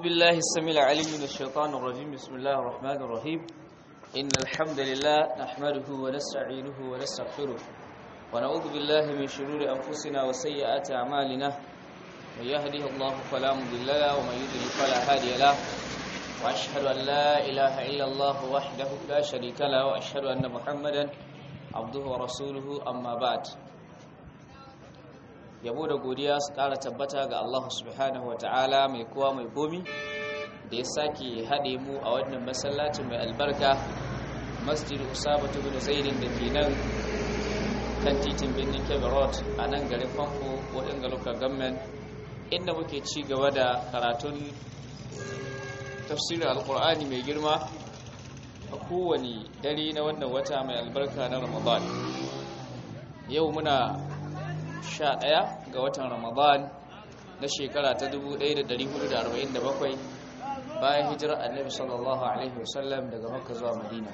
بالله السميع العليم من الشيطان الرجيم بسم الله الرحمن الرحيم إن الحمد لله نحمده ونستعينه ونستغفره ونعوذ بالله من شرور أنفسنا وسيئات أعمالنا من يهده الله فلا مضل له ومن يضلل فلا هادي له وأشهد أن لا إله إلا الله وحده لا شريك له وأشهد أن محمدا عبده ورسوله أما بعد yabo da godiya su ƙara tabbata ga Allah subhanahu wata'ala mai kowa mai komi da ya sake haɗe mu a wannan masallacin mai albarka masjid usaba bin zaidin da ke nan kan titin birnin kebe road a nan garin famfo waɗanda local government inda muke ci gaba da karatun tafsirin alkur'ani mai girma a kowane dare na wannan wata mai albarka na ramadan yau muna sha ɗaya ga watan ramadan na shekara ta 1447 bayan hijirar annabi sallallahu alaihi wasallam daga makka zuwa madina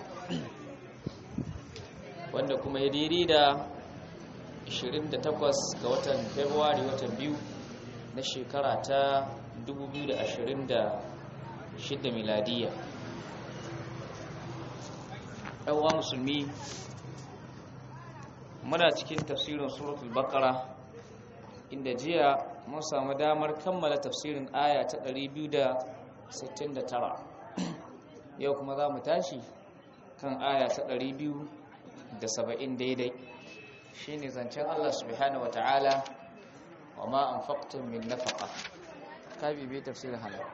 wanda kuma ya daidai da 28 ga watan february watan biyu na shekara ta 2026 miladiya ɗanwa musulmi muna cikin tafsirin suratul baqara inda jiya mun samu damar kammala tafsirin aya ta 269 yau kuma za mu tashi kan aya ta 270 daidai shine zancen Allah subhanahu wataala wa ma anfaqtum min nafaqa ka bibi tafsirin halal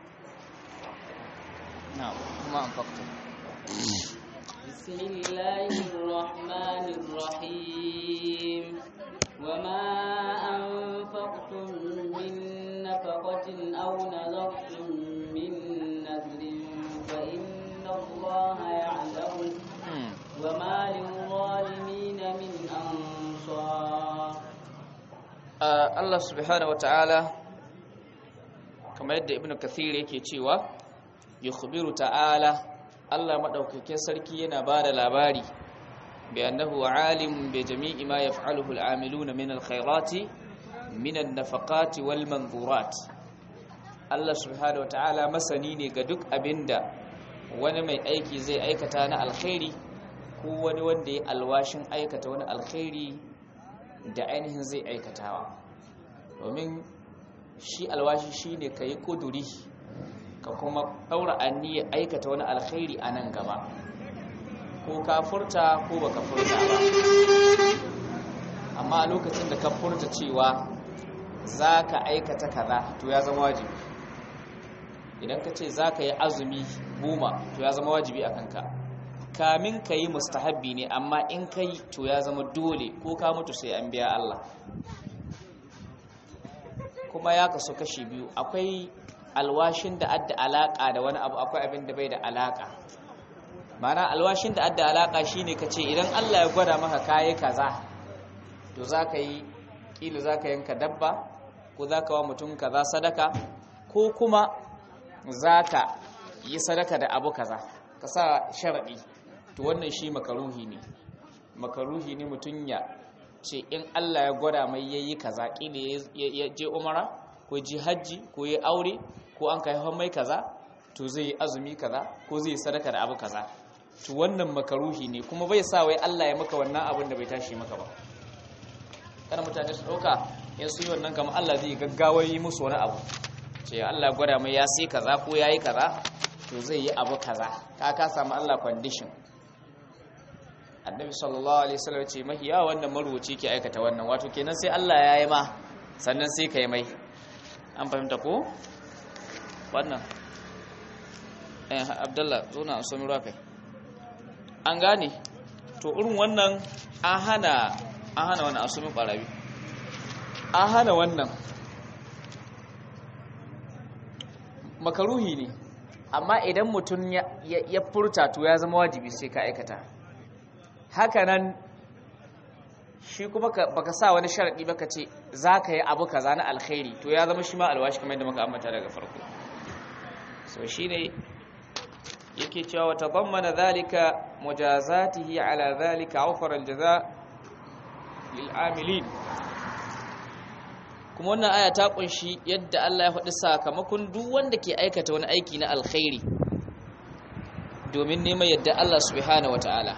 na'am kuma anfaqtum بسم الله الرحمن الرحيم وما أنفقتم من نفقة أو نذرتم من نذر فإن الله يعلم وما للظالمين من أنصار Allah subhanahu wataala kamar yadda Ibn Kathir yake cewa yukhbiru ta'ala Allah maɗaukakin sarki yana ba da labari bi annahu alim bi jami'i ma yaf'aluhu al'amiluna min alkhairati min an-nafaqati wal manzurat Allah subhanahu wata'ala masani ne ga duk abinda wani mai aiki zai aikata na alkhairi ko wani wanda ya alwashin aikata wani alkhairi da ainihin zai aikatawa domin shi alwashi shine kai kuduri ka kuma ɗaura aniyar aikata wani alkhairi a nan gaba ko ka furta ko ba ka furta ba amma a lokacin da ka furta cewa za ka aikata kaza to ya zama wajibi idan ka ce za ka yi azumi goma to ya zama wajibi a kanka kamin ka yi mustahabbi ne amma in ka yi to ya zama dole ko ka mutu sai an biya Allah kuma ya kaso kashi biyu akwai alwashin da adda alaka da wani abu akwai abin da bai da alaka mana alwashin da adda alaka shine kace idan Allah ya gwada maka kai kaza to zaka yi kila zaka yanka dabba ko zaka wa mutum kaza sadaka ko kuma zaka yi sadaka da abu kaza ka sa sharadi to wannan shi makaruhi ne makaruhi ne mutun ya ce in Allah ya gwada mai yayi kaza kila ya je umara ko ji hajji ko ya aure ko an kai mai kaza to zai yi azumi kaza ko zai yi sadaka da abu kaza to wannan makaruhi ne kuma bai sa wai Allah ya maka wannan abin da bai tashi maka ba kana mutane su dauka in su yi wannan kamar Allah zai gaggawa yi musu wani abu ce Allah gwada mai ya sai kaza ko yayi kaza to zai yi abu kaza ka ka samu Allah condition annabi sallallahu alaihi wasallam ce mahiya wannan maruwaci ke aikata wannan wato kenan sai Allah ya yi ma sannan sai ka yi mai an fahimta ko wannan eh abdullah zo na so ruwa kai an gane to irin wannan an hana an hana wannan asumin barabi an hana wannan makaruhi ne amma idan mutum ya furta to ya zama wajibi sai ka aikata hakanan shi kuma baka sa wani sharadi baka ce za ka yi abu kaza na alkhairi to ya zama shi ma alwashi kamar yadda muka ambata daga farko so shine yake cewa wa tadammana dhalika mujazatihi ala dhalika awfara aljaza lil amilin kuma wannan aya ta kunshi yadda Allah ya faɗi sakamakon duk wanda ke aikata wani aiki na alkhairi domin neman yadda Allah subhanahu wataala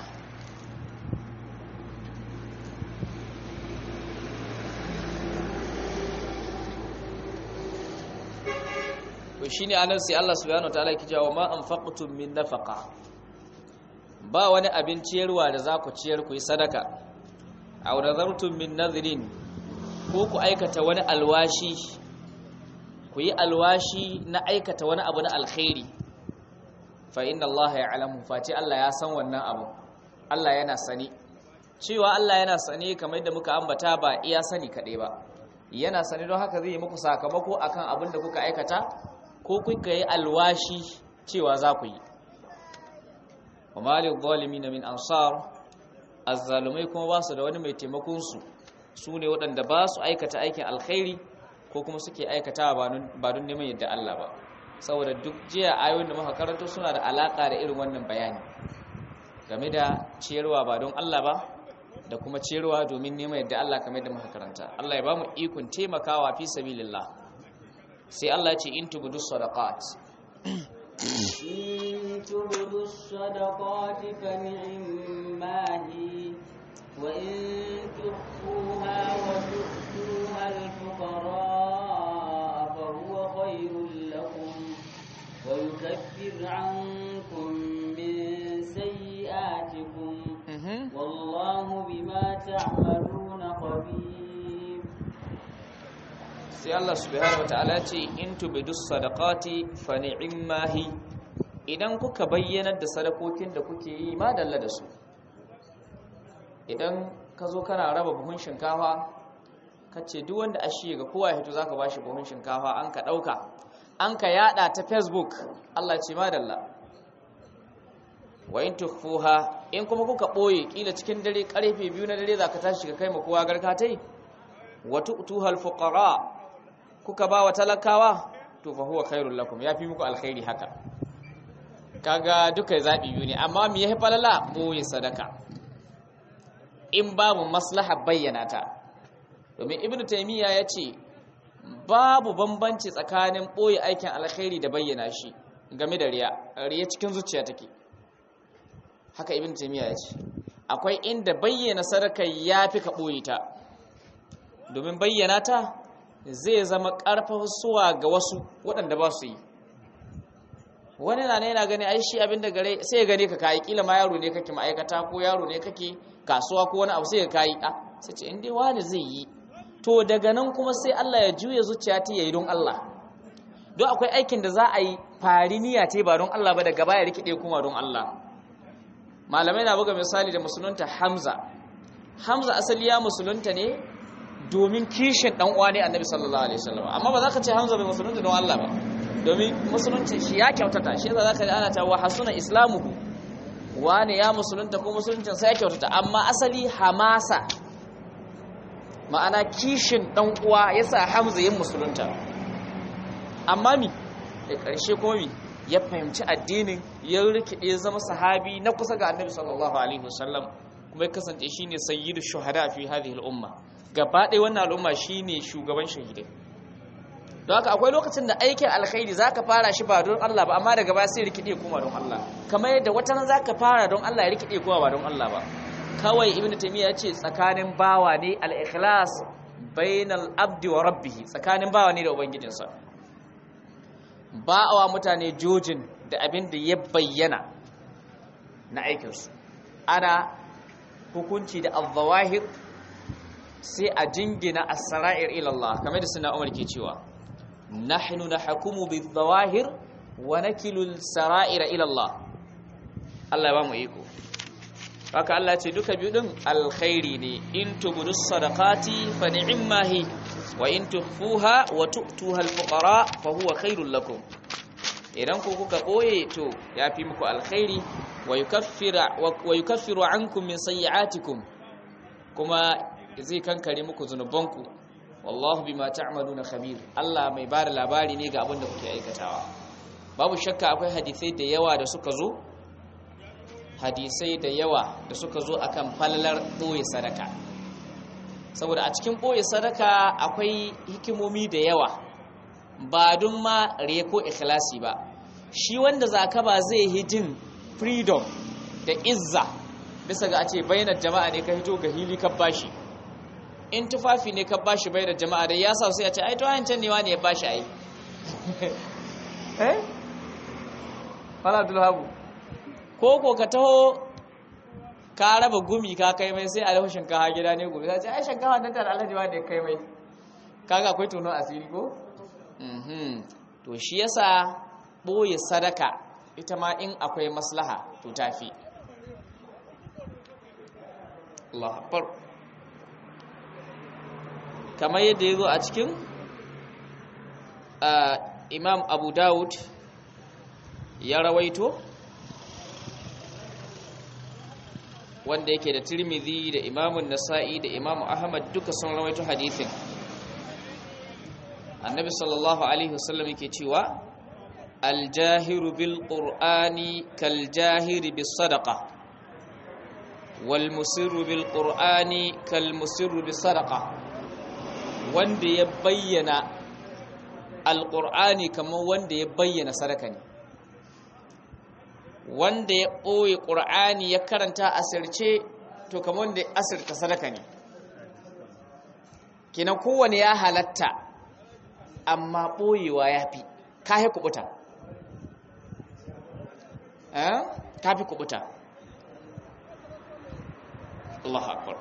to shine anan sai Allah subhanahu wataala yake cewa ma anfaqtum min nafaqa ba wani abin ciyarwa da za ku ciyar ku yi sadaka aw nazartum min nadhrin ko ku aikata wani alwashi ku yi alwashi na aikata wani abu na alkhairi fa inna Allah ya'lamu fati Allah ya san wannan abu Allah yana sani cewa Allah yana sani kamar yadda muka ambata ba iya sani kaɗai ba yana sani don haka zai yi muku sakamako akan abin da kuka aikata ko kuka yi alwashi cewa za ku yi wa malil zalimin min ansar azzalumai kuma ba su da wani mai taimakon su su ne waɗanda ba su aikata aikin alkhairi ko kuma suke aikata ba don neman yadda Allah ba saboda duk jiya ayoyin da muka karanto suna da alaka da irin wannan bayani game da ciyarwa ba don Allah ba da kuma ciyarwa domin neman yadda Allah kamar da muka karanta Allah ya ba mu ikon taimakawa fi sabilillah sai Allah ya ce in tubudu sadaqat إن تبدوا الصدقات فنعما هي وإن تخفوها وتؤتوها الفقراء فهو خير لكم ويكفر عنكم من سيئاتكم والله بما تعملون خبير sai Allah subhanahu wataala ce in tubidu sadaqati fa ni'ma hi idan kuka bayyanar da sadakokin da kuke yi ma dalla da su idan ka zo kana raba buhun shinkafa kace duk wanda ashe ga kowa ya hito zaka bashi buhun shinkafa an ka dauka an ka yada ta Facebook Allah ce ma dalla wa in tukhfuha in kuma kuka boye kila cikin dare karfe biyu na dare zaka tashi ka kai ma kowa garkatai wa tu'tuhal fuqara kuka ba wa talakawa to fa huwa khairul lakum yafi muku alkhairi haka kaga duka zabi biyu ne amma me yafi falala boye sadaka in babu maslaha bayyana ta domin ibnu taymiya yace babu bambanci tsakanin boye aikin alkhairi da bayyana shi game da riya riya cikin zuciya take haka ibnu taymiya yace akwai inda bayyana sadaka yafi ka boye ta domin bayyana ta zai zama ƙarfafa suwa ga wasu waɗanda ba su yi wani na yana gani ai shi abinda gare sai ya gane ka kayi kila ma yaro ne kake ma'aikata ko yaro ne kake kasuwa ko wani abu sai ka kayi a sai ce inda wani zai yi to daga nan kuma sai Allah ya juya zuciya ta yayi don Allah don akwai aikin da za a yi fari niyya ce ba don Allah ba daga baya rikide kuma don Allah malamai na buga misali da musulunta Hamza Hamza asali ya musulunta ne domin kishin dan uwa ne annabi sallallahu alaihi wasallam amma ba za ka ce hamza bai musulunta don Allah ba domin musulunci shi ya kyautata shi yasa zaka ji ana ta wa hasuna islamuhu wani ya musulunta ko musuluncin sai ya kyautata amma asali hamasa ma'ana kishin dan uwa yasa hamza yin musulunta amma mi da karshe kuma mi ya fahimci addinin ya rikide zama sahabi na kusa ga annabi sallallahu alaihi wasallam kuma ya kasance shine sayyidu shuhada fi hadhihi al-umma gaba ɗaya wannan al'umma shine shugaban shahidai don haka akwai lokacin da aikin alkhairi zaka fara shi ba don Allah ba amma daga baya sai rikide kuma don Allah kamar yadda wata nan zaka fara don Allah ya rikide kuma ba don Allah ba kawai ibnu taymiya ya ce tsakanin bawa ne al-ikhlas bainal abdi wa rabbih tsakanin bawa ne da ubangijinsa ba'awa mutane jojin da abin da ya bayyana na aikinsu ana hukunci da al-zawahir sai a jingina as-sara'ir ila Allah kamar da suna Umar ke cewa nahnu nahkumu bidh-zawahir wa nakilu al-sara'ir ila Allah Allah ya ba mu iko haka Allah ce duka biyu din alkhairi ne in tubudu sadaqati fa ni'ma hi wa in tukhfuha wa tu'tuha al-fuqara fa huwa khairul lakum idan ku kuka boye to yafi muku alkhairi wa yukaffira wa yukaffiru ankum min sayyi'atikum kuma zai kankare muku zunubanku wallahu bima ta'maluna khabir Allah mai bada labari ne ga abin da kuke aikatawa babu shakka akwai hadisai da yawa da suka zo hadisai da yawa da suka zo akan falalar boye sadaka saboda a cikin ɓoye sadaka akwai hikimomi da yawa ba don ma reko ikhlasi ba shi wanda zaka ba zai hijin freedom da izza bisa ga a ce bayanar jama'a ne ka hito ga hili ka bashi in tufafi ne ka bashi bayanar jama'a da ya sa sai a ce ai to can ne wani ya bashi ai eh fala abdulhabu ko ko ka taho ka raba gumi ka kai mai sai a dafa shinkafa gida ne gobe sai ai shinkafa nan ta alhaji wanda ya kai mai kaga akwai tono asiri ko mhm to shi yasa boye sadaka ita ma in akwai maslaha to tafi Allah akbar kamar yadda yazo a cikin Imam Abu Dawud ya rawaito wanda yake da Tirmidhi da Imam Nasa'i da Imam Ahmad duka sun rawaito hadisin Annabi sallallahu alaihi wasallam yake cewa الجاهر بالقرآن كالجاهر بالصدقة والمسر بالقرآن كالمسر بالصدقة wanda ya bayyana alƙur'ani kamar wanda ya bayyana sadaka ne wanda ya ɓoye ƙur'ani ya karanta asirce to kamar wanda ya asirta sadaka ne kinan kowane ya halatta amma ɓoyewa ya fi kahe kubuta ta fi kubuta Allah akbar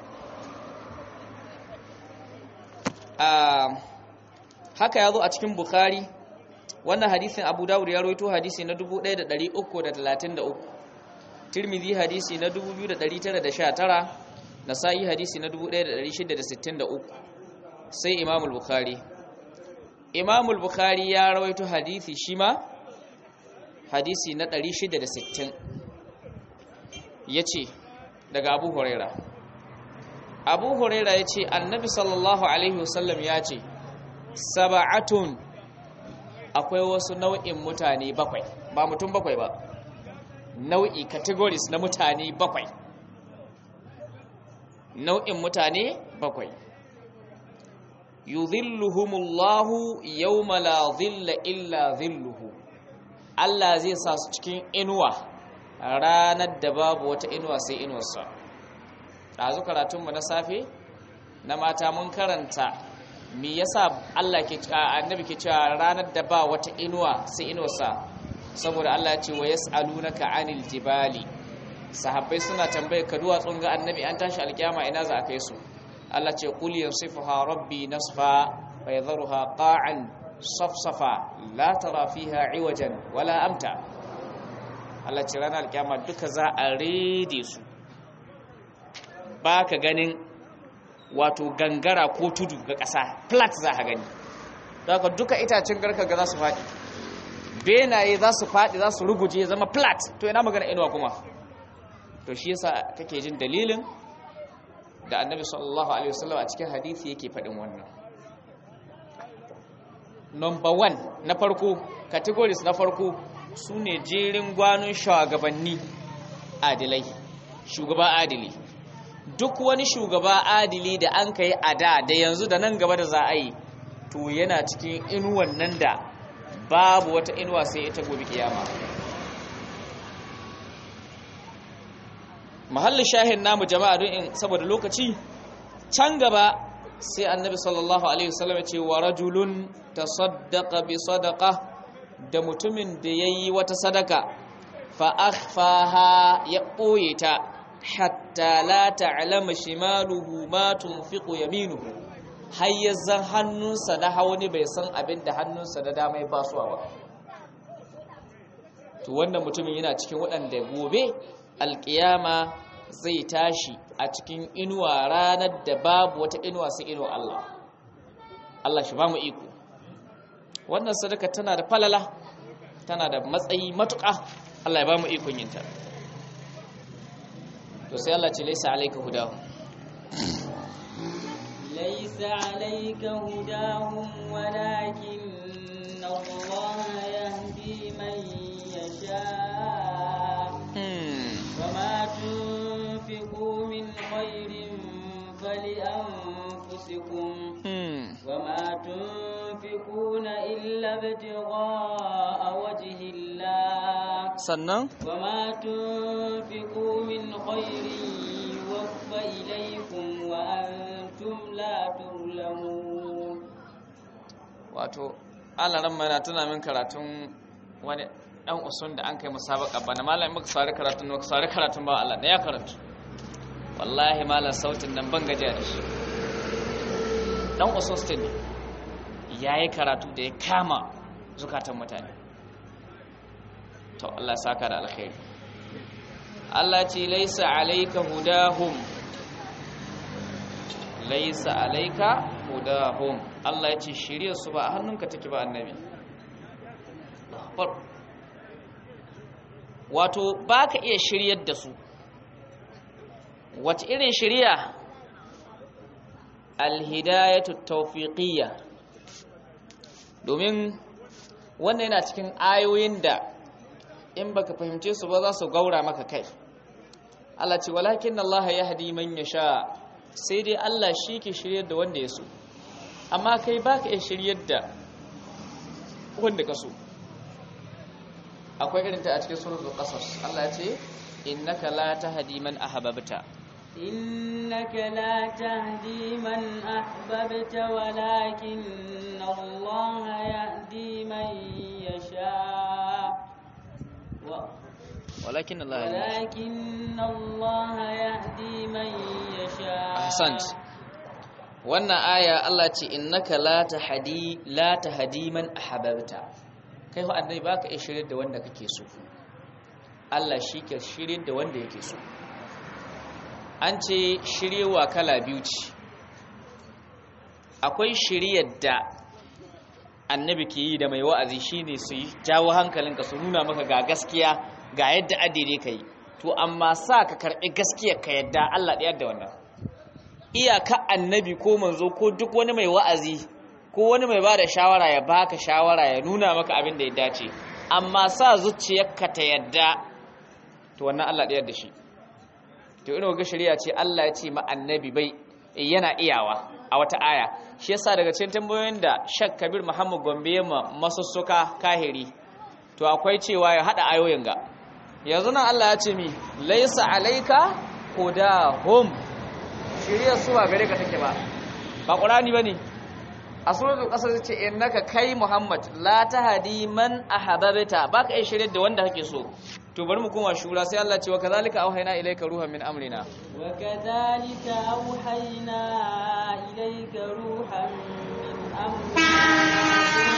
haka ya zo a cikin Bukhari wannan hadisin Abu Dawud ya rawaito hadisi na 1333 Tirmidhi hadisi na 2919 Nasa'i hadisi na 1663 sai Imam al-Bukhari Imam al-Bukhari ya rawaito hadisi shima hadisi na 660 yace daga Abu Huraira Abu Huraira yace Annabi sallallahu alaihi wasallam yace sab'atun akwai wasu nau'in mutane bakwai ba mutum bakwai ba nau'i categories na mutane bakwai nau'in mutane bakwai yudhilluhumullahu yawma la dhilla illa dhilluhu Allah zai sa su cikin inuwa ranar da babu wata inuwa sai inuwarsa ɗazu karatunmu na safe na mata mun karanta me yasa Allah ke annabi ke cewa ranar da ba wata inuwa sai inuwarsa saboda Allah ya ce wa yas'alunaka 'anil jibali sahabbai suna tambaye ka duwatsun ga annabi an tashi alkiyama ina za a kai su Allah ce qul yansifuha rabbi nasfa fa yadharuha qa'an safsafa la tara fiha iwajan wala amta Allah ce ranar alkiyama duka za a rede su baka ganin wato gangara ko tudu ga ƙasa flat za a gani daga duka itacen garka ga za su faɗi benaye za su faɗi za su ruguje zama flat to ina magana inuwa kuma to shi yasa kake jin dalilin da annabi sallallahu alaihi wasallam a cikin hadisi yake faɗin wannan number one na farko categories na farko su ne jerin gwanon shugabanni adilai shugaba adili duk wani shugaba adili da an kai a da da yanzu da nan gaba da za a yi to yana cikin inuwan nan da babu wata inuwa sai ita gobe kiyama mahallin shahin namu jama'a don in saboda lokaci can gaba sai annabi sallallahu alaihi wasallam ya ce wa rajulun tasaddaqa bi sadaqa da mutumin da yayi wata sadaka fa akhfaha ya boye ta hatta la ta'lama shimaluhu ma tunfiqu yaminuhu hayyazan hannunsa na hauni bai san abin da hannunsa da dama ya basuwa ba to wannan mutumin yana cikin waɗanda gobe alƙiyama zai tashi a cikin inuwa ranar da babu wata inuwa sai inuwa Allah Allah shi ba mu iko wannan sadaka tana da falala tana da matsayi matuƙa Allah ya ba mu ikon yinta to sai Allah ce laisa alayka hudahu laisa alayka hudahum walakin Allah yahdi man yasha wama tunfiqu min khairin تنفقون إلا ابتغاء وجه الله sannan وما تنفقوا من خير يوفى إليكم وأنتم لا تظلمون wato alaran mai na tuna min karatun wani dan usun da an kai musabaka bana malam muka sare karatun muka sare karatun ba Allah da ya karatu wallahi malam sautin nan ban gajiya da shi dan usun stin yayi karatu da ya kama zukatan mutane to Allah ya saka da alkhairi Allah ce laisa alayka hudahum laisa alayka hudahum Allah ya ce shirya su ba a hannunka take ba annabi wato ba ka iya shiryar da su wata irin shirya alhidayatu tawfiqiyya domin wannan yana cikin ayoyin da in baka fahimce su ba za su gaura maka kai Allah ce walakin Allah yahdi man yasha sai dai Allah shi ke shiryar da wanda ya so amma kai ba ka iya shiryar da wanda ka so akwai irin ta a cikin suratul qasas Allah ya ce innaka la tahdi man ahbabta إنك لا تهدي من أحببت ولكن الله يهدي من يشاء و- walakin Allah ya ولكن الله يهدي من يشاء ahsant wannan aya Allah ce innaka la tahdi la tahdi man ahbabta kai ho annabi baka iya shiryar da wanda kake so Allah shi ke shiryar da wanda yake so an ce shiryewa kala biyu ce akwai shiryar da annabi ke yi da mai wa'azi shine su yi jawo hankalinka su nuna maka ga gaskiya ga yadda adire ka yi to amma sa ka karɓi gaskiyar ka yadda Allah ɗaya da wannan iyaka annabi ko manzo ko duk wani mai wa'azi ko wani mai ba da shawara ya baka shawara ya nuna maka abin da ya dace amma sa zuciyarka ta yadda to wannan Allah ɗaya da shi to ina ga shari'a ce Allah ya ce ma annabi bai yana iyawa a wata aya shi yasa daga cikin tambayoyin da Shak Kabir Muhammad Gombe ya ma masussuka kahiri to akwai cewa ya hada ayoyin ga yanzu nan Allah ya ce mi laisa alaika hudahum shari'a su ba gare ka take ba ba Qur'ani bane a suratul qasas ce innaka kai Muhammad la tahdi man ahbabta baka iya shirye da wanda kake so to bari mu koma shura sai Allah ce wa kazalika auhayna ilayka ruhan min amrina وكذلك أوحينا إليك روحا من أمرنا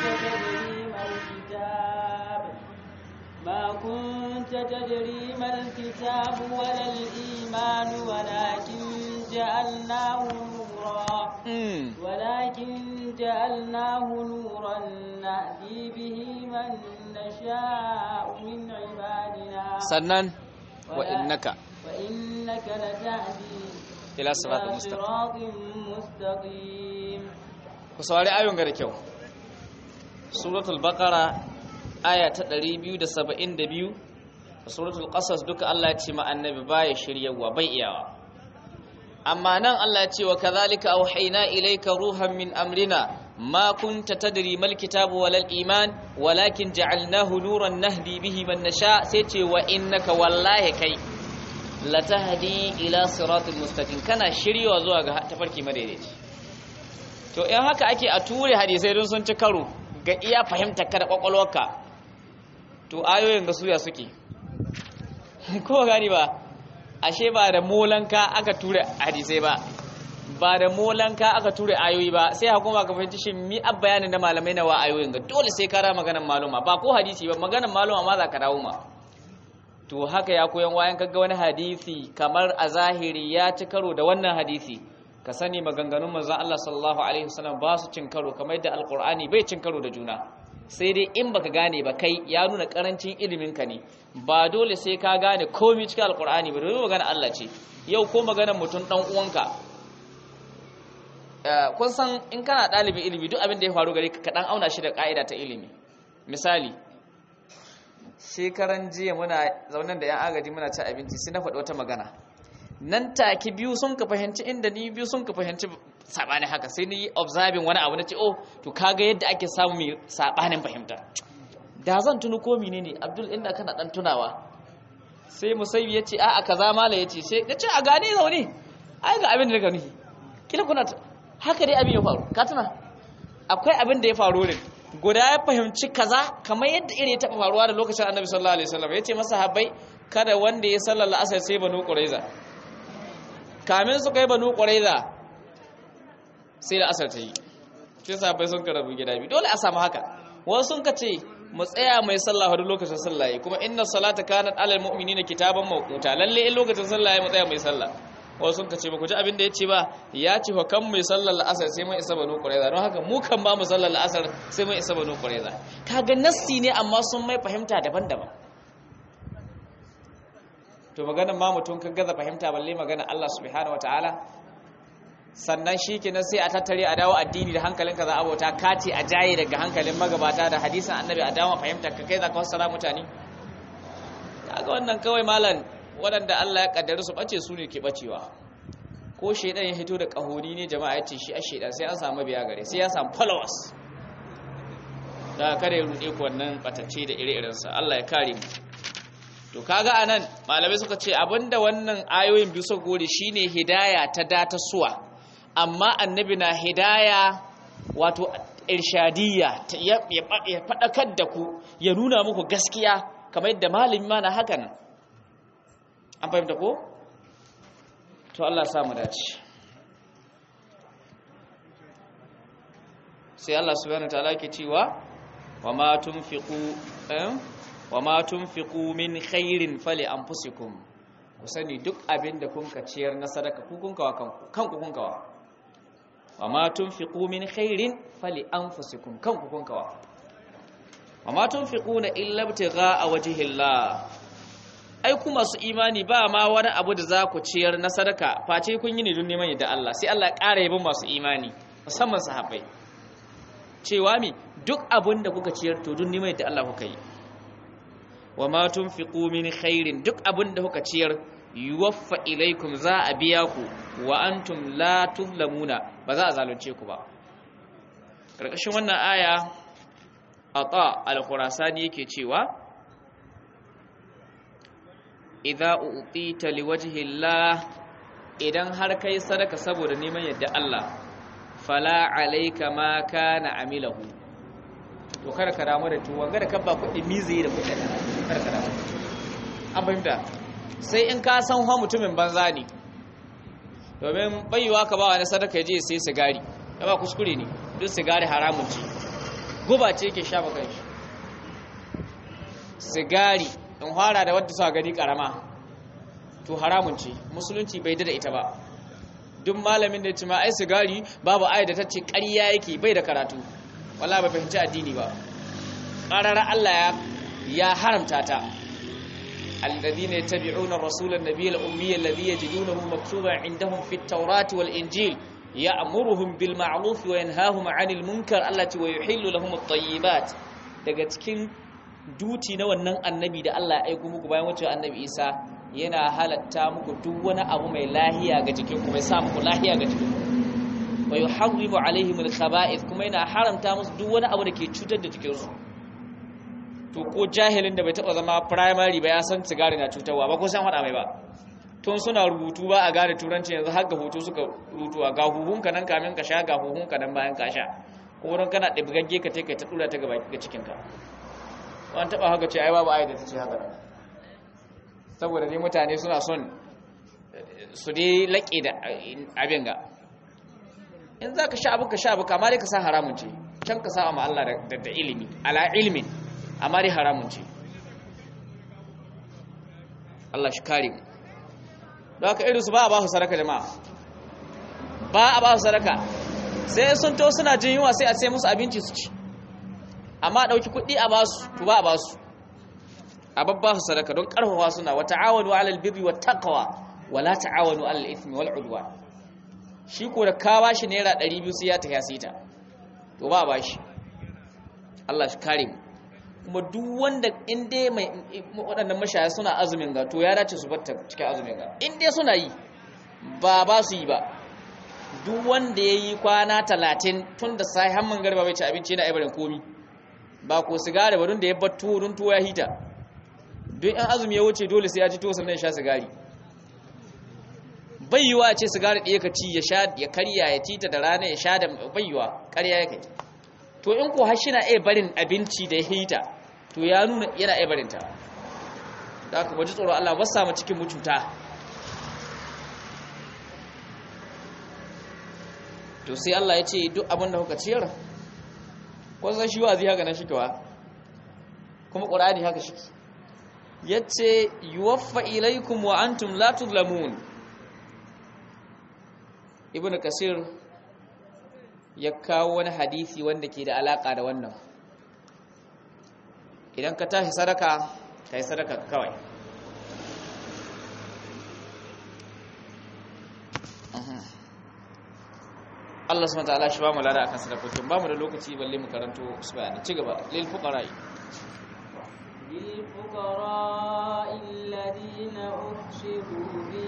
ما كنت تدري ما الكتاب ولا الإيمان ولكن جعلناه نورا mm. ولكن جعلناه نورا نهدي به من نشاء من عبادنا sannan wa innaka وإنك لتهدي ila siratal إلى mustaqim صراط مستقيم ku saurari ayon ga da kyau suratul baqara aya ta 272 da suratul qasas duka Allah ya ce ma annabi baya shiryawa bai iyawa amma nan Allah ya ce wa kadhalika auhayna ilayka ruhan min amrina ma kunta tadri mal kitabu walal iman walakin ja'alnahu nuran nahdi bihi man nasha sai ce wa innaka wallahi kai latahdi ila siratal mustaqim kana shiryawa zuwa ga tafarki madaidaici to in haka ake a ture hadisai don sun ci karo ga iya fahimtar ka da kwakwalwarka to ayoyin ga suya suke ko gani ba ashe ba da molanka aka ture hadisai ba ba da molanka aka ture ayoyi ba sai hukuma ka fahimci shi mi ab bayanin da malamai na wa ayoyin ga dole sai ka ra maganar maluma ba ko hadisi ba maganar maluma ma za ka dawo ma to haka ya koyan wayan kaga wani hadisi kamar a zahiri ya ci karo da wannan hadisi ka sani maganganun manzon Allah sallallahu alaihi wasallam ba su cin karo kamar yadda alqur'ani bai cin karo da juna sai dai in baka gane ba kai ya nuna karancin ilimin ka ne ba dole sai ka gane komai cikin alqur'ani ba domin magana Allah ce yau ko maganar mutum dan uwanka eh, kun san in kana ɗalibin ilimi duk abin da ya faru gare ka ka dan auna shi da ka'ida ta ilimi misali shekaran jiya muna zaunan da 'yan agaji muna ci abinci sai na faɗi wata magana nan take biyu sun ka fahimci inda ni biyu sun ka fahimci sabani haka sai ni observing wani abu na ce oh to kaga yadda ake samu mai sabanin fahimta da zan tunu ko menene Abdul inda kana dan tunawa sai musaybi yace a'a kaza mala yace sai yace a gane zaune ai ga abin da daga nufi kila kuna haka dai abin ya faru ka tuna akwai abin da ya faru ne guda ya fahimci kaza kamar yadda iri ya taɓa faruwa da lokacin annabi sallallahu alaihi wasallam ya ce masa habai kada wanda ya sallar la'asar sai banu quraiza kamin su kai banu quraiza sai da asar ta yi sai sahabbai sun karabu gida biyu dole a samu haka wasu sun kace mu tsaya mai sallah har lokacin sallah yi kuma inna salata kanat alal mu'minina kitaban mawquta lalle in lokacin sallah mu tsaya mai sallah wasu sun kace ba ku ji abin da yace ba ya ce fa kan mai sallar la'asar sai mun isa banu qurayza don haka mu kan ba mu sallar la'asar sai mun isa banu qurayza kaga nassi ne amma sun mai fahimta daban-daban to maganar ma mutum kan gaza fahimta balle magana Allah subhanahu wataala sannan shi kenan sai a tattare a dawo addini da hankalinka za a bauta kace a jaye daga hankalin magabata da hadisan annabi a dawo fahimta ka kai za ka fassara mutane kaga wannan kawai malam waɗanda Allah ya kaddara su bace su ne ke bacewa ko shedan ya hito da kahori ne jama'a ya ce shi a shedan sai an samu biya gare sai ya samu followers da kare ya rude ku wannan batacce da ire-irensa Allah ya kare mu to kaga anan malamai suka ce abinda wannan ayoyin biyu suka gode shine hidaya ta data suwa amma annabi na hidaya wato irshadiyya ya faɗakar da ku ya nuna muku gaskiya kamar yadda malami ma na haka nan an fahimta ko? to Allah samu dace sai Allah subhanahu ta'ala ke cewa wa ma tunfiqu wa ma tunfiqu min khairin fali anfusikum ku sani duk abin da kun ka ciyar na sadaka ku kun kawa kanku kanku kun kawa wa ma tunfiqu min khairin fali anfusikum kanku kun kawa wa ma tunfiquna illa ibtigha'a wajhillah ai ku masu imani ba ma wani abu da za ku ciyar na sadaka face kun yi ne don neman yadda Allah sai Allah ya ƙara yabon masu imani musamman sahabbai cewa mi duk abin da kuka ciyar to don neman yadda Allah kuka yi wa ma tunfiqu min khairin duk abin da kuka ciyar yuwaffa ilaikum za a biya ku wa antum la tuzlamuna ba za a zalunce ku ba karkashin wannan aya ata al-khurasani yake cewa idza u'tita liwajhi Allah idan har kai sadaka saboda neman yadda Allah fala alayka ma kana amilahu to kada ka damu da tuwon ga da kabba kuɗi mizi da kuɗi kada ka damu an fahimta sai in ka san ha mutumin banza ne domin bayuwa ka ba wani sadaka ya je sai sigari ya ba kuskure ne duk sigari haramun ce guba ce yake sha maka shi sigari in fara da wadda suka gani karama to haramun ce musulunci bai da ita ba duk malamin da ya ce ma ai sigari babu ayat da ta ce ƙarya yake bai da karatu wallahi bai fahimci addini ba ƙarara Allah ya haramta ta الذين يتبعون الرسول النبي الأمي الذي يجدونه مكتوبا عندهم في التوراة والإنجيل يأمرهم بالمعروف وينهاهم عن المنكر التي ويحل لهم الطيبات daga cikin duti na wannan annabi da Allah ya aiko muku bayan wucewa annabi Isa yana halatta muku duk wani abu mai lahiya ga jikin ku mai sa muku lahiya ga jikin ku wa yuharrimu alaihim alkhaba'ith kuma yana haramta musu duk wani abu da ke cutar da jikin su to ko jahilin da bai taba zama primary ba ya san sigari na cutarwa ba ko san hada mai ba tun suna rubutu ba a gane turanci yanzu har ga hoto suka rutuwa ga huhunka nan kamin ka sha ga huhunka nan bayan ka sha ko wurin kana ɗibgagge ka kai ta tura ta gaba ga cikinka wani taɓa haka ce ai babu ayi da ta ce haka saboda ne mutane suna son su dai laƙe da abin ga in za ka sha abu ka sha abu kama dai ka sa haramun ce can ka sa ma Allah da ilimi ala ilimin amma dai haramun ce Allah shi kare mu don haka irinsu ba a ba su sadaka jama'a ba a ba su sadaka sai sun to suna jin yunwa sai a sai musu abinci su ci amma ɗauki kuɗi a basu to ba a basu a babba su sadaka don ƙarfafa suna wa ta'awanu 'alal birri wat taqwa wa la ta'awanu 'alal ithmi wal udwan shi ko da ka bashi naira 200 sai ya tafi sai ta to ba a bashi Allah shi kare mu kuma duk wanda in dai mai waɗannan mashaya suna azumin ga to ya dace su batta cikin azumin ga in dai suna yi ba ba su yi ba duk wanda ya yi kwana talatin tun da sai hamman garba bai ci abinci yana ibarin komi ba ko sigari ba da ya bar tuwo don tuwo ya hita duk yan azumi ya wuce dole sai ya ci tuwo sannan ya sha sigari bayyuwa ce sigari ɗaya ka ci ya sha ya karya ya tita da rana ya sha da bayyuwa karya ya kai to in ko har na iya barin abinci da ya hita to ya nuna yana iya barinta da aka baji tsoro Allah ba samu cikin mututa to sai Allah ya ce duk abin da kuka ciyar kwanzan shi wazi haka na shikewa kuma ƙur'ani haka shi ya ce yuwaffa ilaikum wa antum la tuzlamun ibn kasir ya kawo wani hadisi wanda ke da alaka da wannan idan ka tashi sadaka ka yi sadaka kawai Allah subhanahu wa ta'ala shi ba mu lada akan sadakokin ba mu da lokaci balle mu karanto su bayani ci gaba lil fuqara lil fuqara alladhina uhsiru fi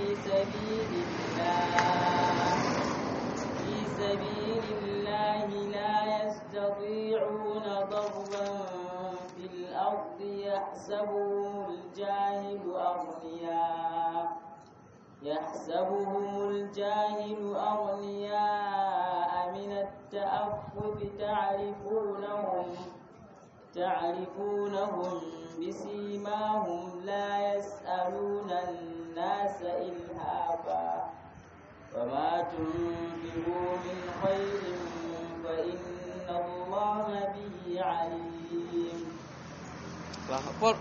sabilillah fi sabilillah la yastati'una darban fil ardi yahsabuhum al-jahilu aghniya يحسبهم الجاهل أغنياء من التأفف تعرفونهم تعرفونهم بسيماهم لا يسألون الناس إلهافا وما تنفقوا من خير فإن الله به عليم الله أكبر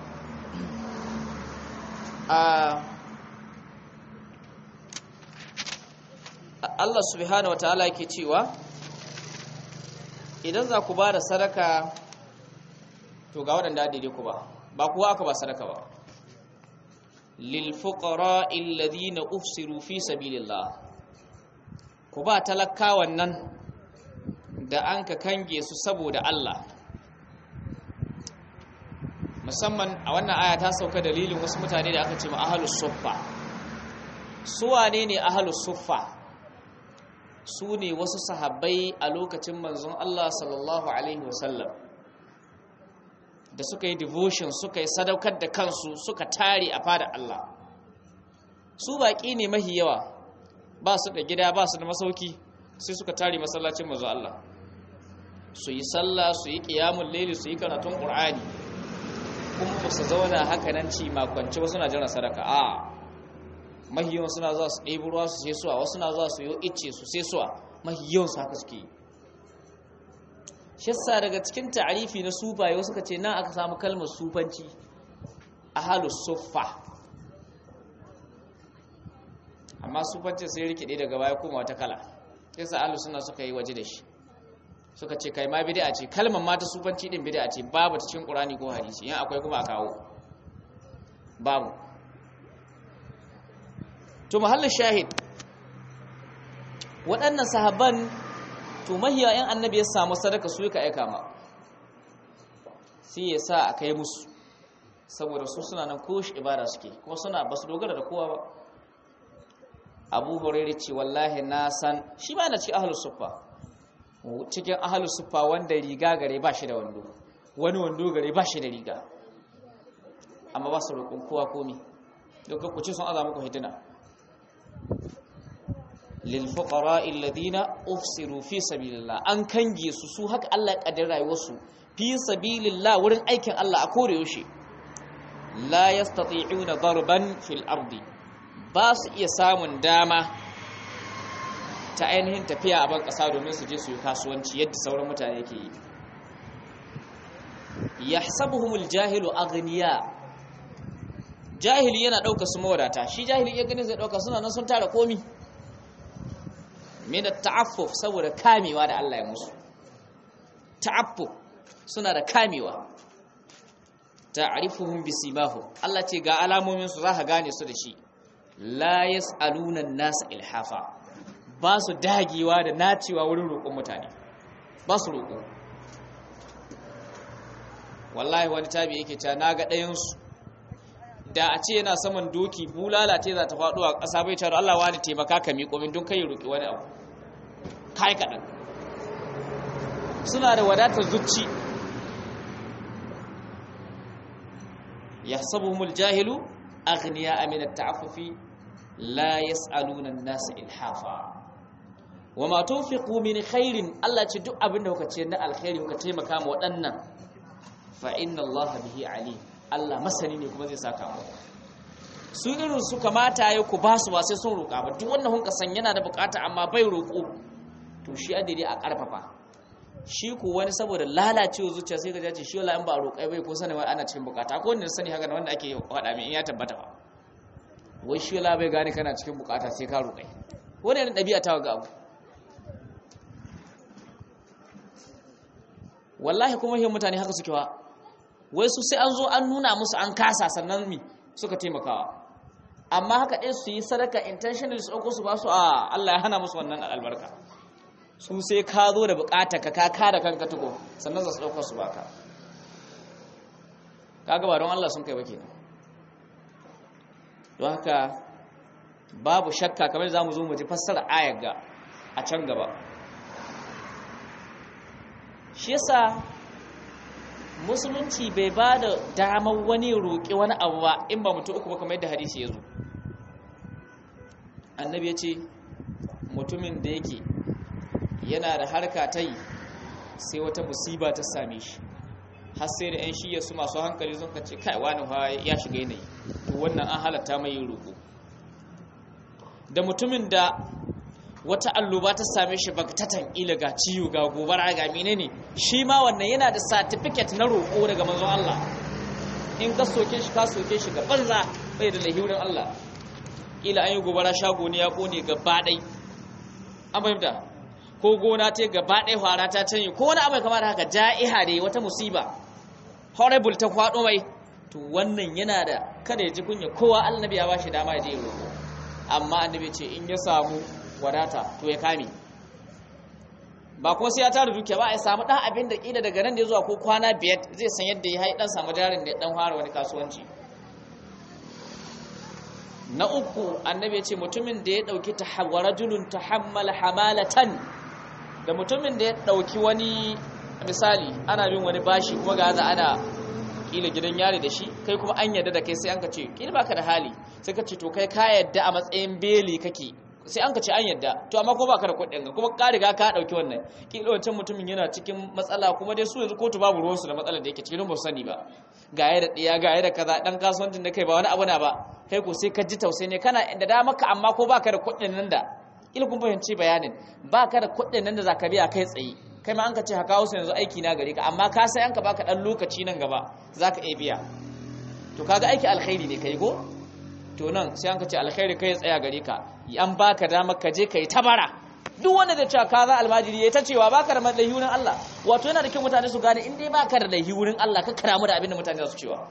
آه Allah subhanahu wa ta'ala yake cewa idan za ku ba da sadaka to ga waɗanda daidai ku ba ba kuwa aka ba sadaka ba lil fuqara alladhina ufsiru fi sabilillah ku ba talakawan nan da an ka kange su saboda Allah musamman a wannan aya ta sauka dalilin wasu mutane da aka ce ma ahlus suffa su wane ne ahlus suffa su ne wasu sahabbai a lokacin manzon Allah sallallahu Alaihi wasallam da suka yi devotion suka yi sadaukar da kansu suka tare a fada Allah su baƙi ne mahi yawa ba su da gida ba su da masauki sai suka tare masallacin manzon Allah su yi sallah su yi ƙiyamun laili su yi karatun ƙur'ani kuma ba su zauna haka nan ci makwanci wasu na jiran sadaka a mahiyon suna za su ɗebi ruwa su sai suwa wasu na za su yi icce su sai suwa mahiyon su haka suke yi shissa daga cikin ta'arifi na sufaye wasu ka ce nan aka samu kalmar sufanci a halu suffa amma sufanci sai rikide daga baya kuma wata kala yasa alu suna suka yi waje da shi suka ce kai ma bid'a ce kalmar ma ta sufanci din bid'a ce babu ta cikin qur'ani ko hadisi yan akwai kuma a kawo babu to mahallin shahid waɗannan sahabban to mahiya yan annabi ya samu sadaka su ka aika ma sai ya sa a kai musu saboda su suna nan ko shi ibada suke kuma suna ba su dogara da kowa ba abu hurairu ce wallahi na san shi ba na cikin ahalus suffa cikin ahalus suffa wanda riga gare ba shi da wando wani wando gare ba shi da riga amma ba su roƙon kowa komi dukkan ku ce sun aza muku hitina lil fuqara alladhina ufsiru fi sabilillah an kange su su haka Allah ya kaddara rayuwarsu fi sabilillah wurin aikin Allah a kore yaushe la yastati'una darban fil ardi ba su iya samun dama ta ainihin tafiya a ban ƙasa domin su je su yi kasuwanci yadda sauran mutane ke yi yahsabuhumul jahilu aghniya jahili yana ɗauka su mawadata shi jahili ya gani zai ɗauka suna nan sun tara komi min ta'affuf saboda kamewa da Allah ya musu ta'affuf suna da kamewa ta'rifuhum bisimahum Allah ce ga alamomin su zaka gane su da shi la yas'aluna an-nas ilhafa ba su dagewa da nacewa wurin roƙon mutane ba su roƙo wallahi wani tabi yake cewa naga ɗayan su da a ce yana saman doki bulala ce za ta faɗo a ƙasa bai cewa Allah wani taimaka ka miƙo min don kai roƙi wani abu kai kaɗan suna da wadatar zuci yahsabuhumul jahilu aghniya min at-ta'affufi la yas'aluna an-nasa ilhafa wama tunfiqu min khairin Allah ce duk abinda kuka ce na alkhairi kuka taimaka ma waɗannan fa inna Allah bihi alim Allah masani ne kuma zai saka mu su irin su kamata ya ku basu ba sai sun roƙa ba duk wannan hunka san yana da bukata amma bai roƙo to shi adiri a ƙarfafa shi ku wani saboda lalacewa zuciya sai ka jace shi wala in ba roƙai bai ko sani wai ana cikin bukata ko wanda sani haka wanda ake faɗa min in ya tabbata ba wai shi wala bai gane kana cikin bukata sai ka roƙai wani yana ɗabi'a ta ga abu wallahi kuma yin mutane haka suke wa wai su sai an zo an nuna musu an kasa sannan mi suka taimakawa amma haka ɗaya su yi sadaka intentional su ɗauko su ba su a Allah ya hana musu wannan albarka su sai ka zo da bukata ka ka kada kanka tuko sannan za su ɗauka su baka kaga ba don Allah sun kai ba kenan don haka babu shakka kamar za mu zo mu ji fassara ayar ga a can gaba shi yasa musulunci bai ba da damar wani roƙi wani abu ba in ba mutum uku ba kamar yadda hadisi ya zo annabi ya ce mutumin da yake yana da harka ta yi sai wata musiba ta same shi har sai da 'yan shiya su masu hankali sun kace kai wani ya shiga yanayi to wannan an halatta mai yin roƙo da mutumin da wata alluba ta same shi baktatan ila ga ciwo ga gobara ga menene shi ma wannan yana da certificate na roƙo daga manzon Allah in ka soke shi ka soke shi ga banza bai da lahirin Allah ila an yi gobara shago ne ya kone gaba ɗai an fahimta ko gona ta gaba ɗai fara ta canye ko wani abu kamar haka ja'iha ne wata musiba horrible ta kwaɗo mai to wannan yana da kada ya ji kunya kowa annabi ya bashi dama ya je roƙo amma annabi ce in ya samu wadata to ya kame ba kuma sai ya tara dukiya ba a samu dan abin da kila daga nan da zuwa ko kwana biyar zai san yadda ya hai dan samu jarin da ya dan fara wani kasuwanci na uku annabi ya ce mutumin da ya dauki tahawwarajulun tahammala hamalatan da mutumin da ya dauki wani misali ana bin wani bashi kuma ga za ana kila gidan yari da shi kai kuma an yarda da kai sai an ka ce kila baka da hali sai ka ce to kai ka yarda a matsayin beli kake sai an ka ce an yadda to amma ko baka da kuɗin ga kuma ka riga ka dauki wannan kila wancan mutumin yana cikin matsala kuma dai su yanzu kotu babu ruwan su da matsalar da yake cikin ba sani ba ga ya da diya ga ya da kaza dan kasuwancin da kai ba wani abu na ba kai ko sai ka ji tausayi ne kana da da maka amma ko baka da kuɗin nan da kila kun fahimci bayanin baka da kuɗin nan da zaka biya kai tsaye kai ma an ka ce haka wasu yanzu aiki na gare ka amma ka sai an ka baka dan lokaci nan gaba zaka iya biya to kaga aiki alkhairi ne kai ko to nan sai an ka ce alkhairi kai tsaya gare ka an baka damar ka je kai tabara duk wanda da cewa ka za almajiri yayi ta cewa baka da laihi wurin Allah wato yana da kyau mutane su gane in dai baka da laihi wurin Allah ka karamu da abin da mutane za su cewa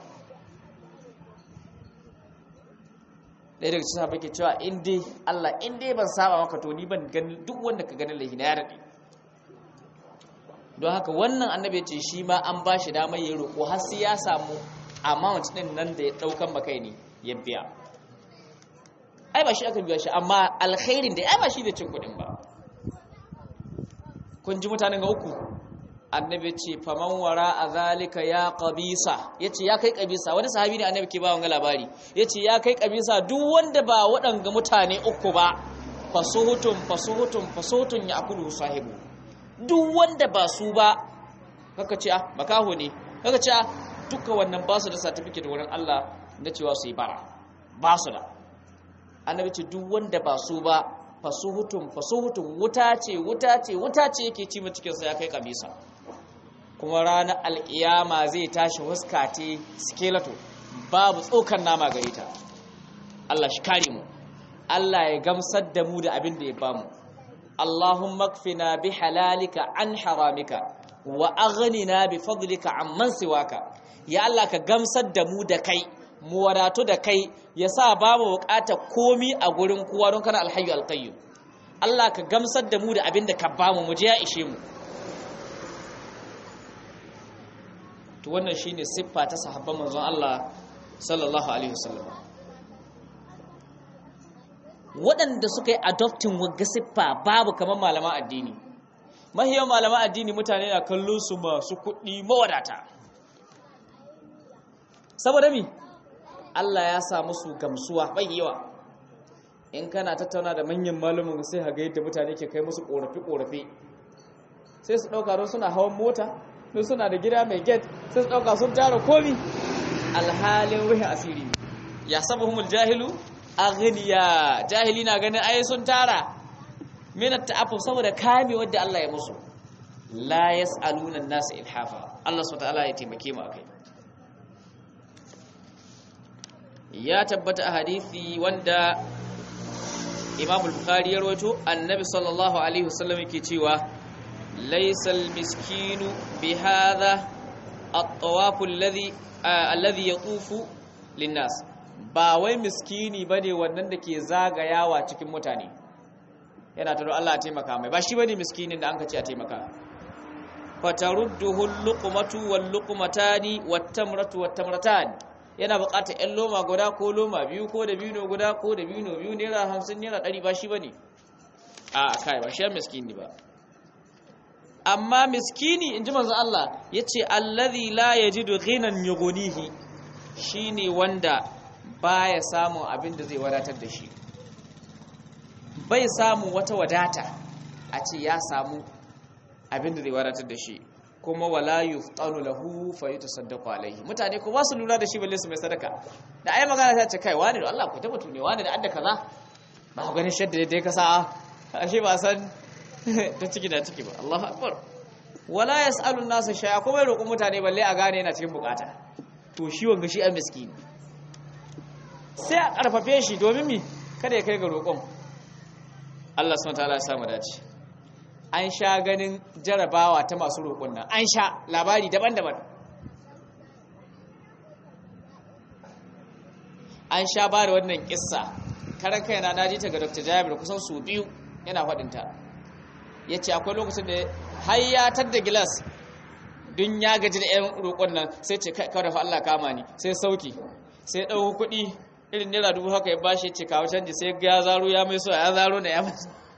ɗaya daga cikin sahabbai ke cewa in dai Allah in dai ban saba maka to ni ban gani duk wanda ka gani laihi na ya raɗe don haka wannan annabi ce shi ma an ba shi damar ya roƙo har sai ya samu amount ɗin nan da ya ɗaukan makai ne ya biya ai ba shi aka biya shi amma alkhairin da ai ba shi da cin kuɗin ba kun ji mutanen ga uku annabi ce faman wara a zalika ya qabisa yace ya kai qabisa wani sahabi ne annabi ke ba wanga labari yace ya kai qabisa duk wanda ba waɗanga mutane uku ba fasuhutun fasuhutun fasuhutun ya akulu sahibu duk wanda ba su ba kaka ce ah makaho ne kaka ce ah duka wannan ba su da certificate wurin Allah na cewa su yi bara ba su da annabi ce duk wanda ba su ba fasuhutun fasuhutun wuta ce wuta ce wuta ce yake ci cikin sa ya kai kabisa kuma ranar alkiyama zai tashi huska te skeleto babu tsokan nama gare ta Allah shi kare mu Allah ya gamsar da mu da abin da ya bamu Allahumma kfina bi halalika an haramika wa aghnina bi fadlika amman siwaka ya Allah ka gamsar da mu da kai mu wadatu da kai ya sa ba mu bukatar komi a gurin kowa don kana alhayyu alqayyum Allah ka gamsar da mu da abin da ka ba mu mu je ya ishe mu to wannan shine siffa ta sahabban manzon Allah sallallahu alaihi wasallam waɗanda suka yi adoptin wagga siffa babu kamar malaman addini mahiyar malaman addini mutane na kallon su masu kuɗi mawadata saboda mi Allah ya sa musu gamsuwa bai yawa in kana tattauna da manyan malumin sai haga yadda mutane ke kai musu korafe-korafe sai su ɗauka don suna hawan mota don suna da gida mai gate sai su ɗauka sun tara komi alhalin ruhin asiri ya saba humul jahilu aghniya jahili na ganin ai sun tara minat ta'affuf saboda kame wadda Allah ya musu la yas'aluna an-nas ilhafa Allah subhanahu wa ta'ala ya taimake mu akai ya tabbata a hadisi wanda Imam al-Bukhari ya rawaito Annabi sallallahu alaihi wasallam yake cewa laysal miskinu bihadha at-tawaf alladhi alladhi yatufu lin-nas ba wai miskini bane wannan da ke zagayawa cikin mutane yana taro Allah ya taimaka mai ba shi bane miskinin da anka ce a taimaka fatarudduhu al-luqmatu wal-luqmatani wat-tamratu wat-tamratani yana buƙatar ƴan loma guda ko loma biyu ko da bino guda ko da bino biyu naira hamsin naira ɗari ba shi ba ne a kai ba shi miskini ba amma miskini in ji manzo Allah ya ce allazi la ya ji ghinan yughnihi shine wanda baya samun abin da zai wadatar da shi bai samun wata wadata a ce ya samu abin da zai wadatar da shi kuma wala yuftanu lahu fa yutasaddaqu alaihi mutane ko ba su lura da shi balle su mai sadaka da ai magana ta ce kai wani da Allah ku tabbatu ne wani da adda kaza ba ku ganin shadda da ka sa ashe ba san ta ciki da ciki ba Allahu akbar wala yasalu an-nasa shay'a ko bai roƙon mutane balle a gane yana cikin bukata to shi wanga shi a miskini sai a karfafe shi domin mi kada ya kai ga roƙon Allah subhanahu wa ta'ala ya samu dace an sha ganin jarabawa ta masu roƙon nan an sha labari daban-daban an sha ba da wannan kissa karan kaina na ji ta ga dr jabir kusan su biyu yana faɗinta ya ce akwai lokacin da hayyatar da gilas don ya gaji da 'yan roƙon nan sai ce kawai da Allah kama ni sai sauki sai ɗau kuɗi irin naira dubu haka ya bashi ce kawo canji sai ya zaro ya mai so ya zaro na ya mai